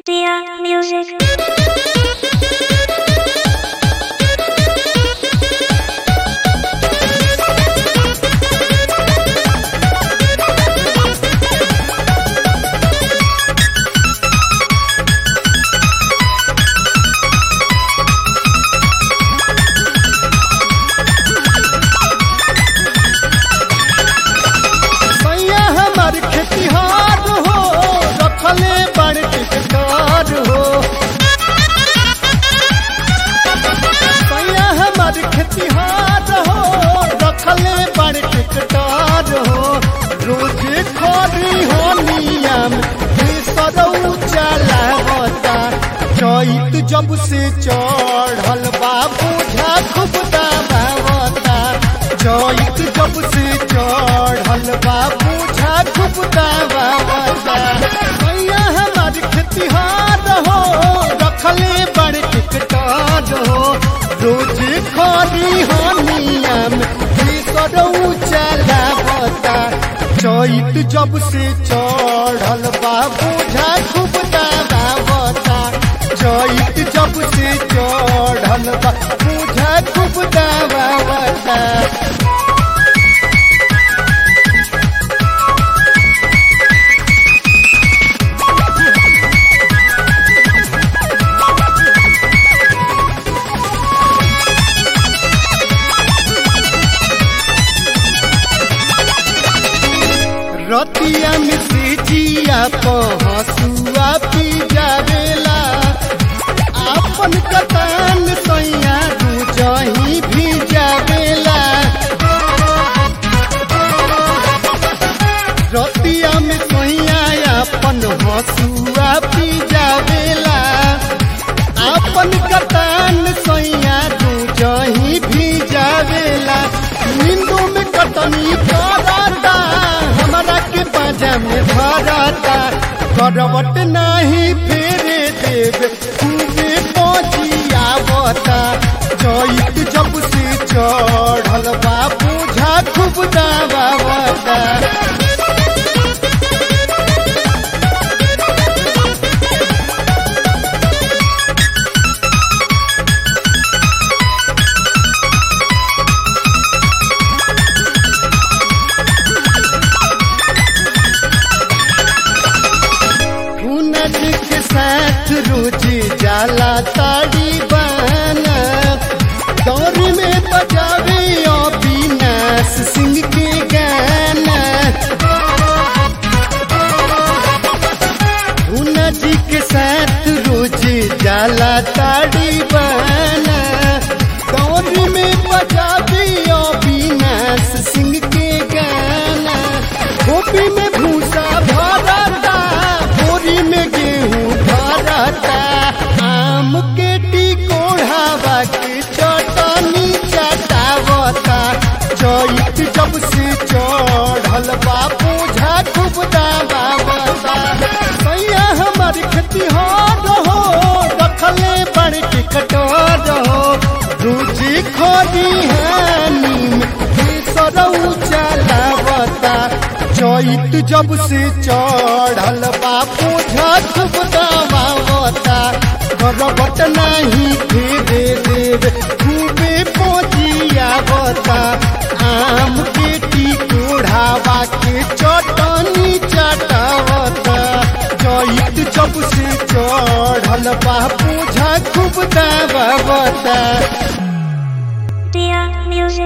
Dear music. सैया हमार खेतिहार हो रखले बड़ टिकटार हो सैया हमार खेतिहार हो रखले बड़ टिकटार हो रोज खरी हो नियम सरऊ चलावता चैत जब से चढ़ल बाबू झा खूब दबावता चैत जब से चढ़ल बाबू झा खूब दबावता भैया हमार खेतिहार हो रखले बड़ टिकटार हो रोज खरी हो नियम सरऊ चलावता चैत जब से चढ़ल बाबू झा खूब दबावता चैत जब से चढ़ल बाबू झा खूब दबावता रतिया में से जिया पहसुआ पी जावेला आपन कतान सैया दू जही भी जावेला रतिया में सैया अपन हसुआ पी जावेला आपन कतान सैया दू जही भी जावेला नींदू में कटनी करता हमरा के बाजा में भरता करवट नाही फेरे देव खूबे पहुँचियावता चैत जब से चढ़ल बाबू झा खूब दबावता हुनर के साथ रोजी जाला ताड़ी बाना दौर में बजावे अविनाश सिंह के गाना हुनर जी के साथ रोजी जाला ताड़ी बाना दौर में बजावे अविनाश सिंह के गाना गोपी में भूसा भरता बोरी में गेहूं भरता आम के टिकोढ़ावा के चटनी चटावता चैत जब से चढ़ल बापू झा खूब दबावता सैया हमार खेतिहार हो रखले बड़ टिकटार हो रोजी खोदी हानी में सरऊ चलावता चैत जब से चढ़ल बापू झट दबावता करबट नहीं फेरे देव खूबे पहुँचियावता आम के टिकोढ़ावा के चटनी चटावता चैत जब से चढ़ल बापू झा खूब दबावता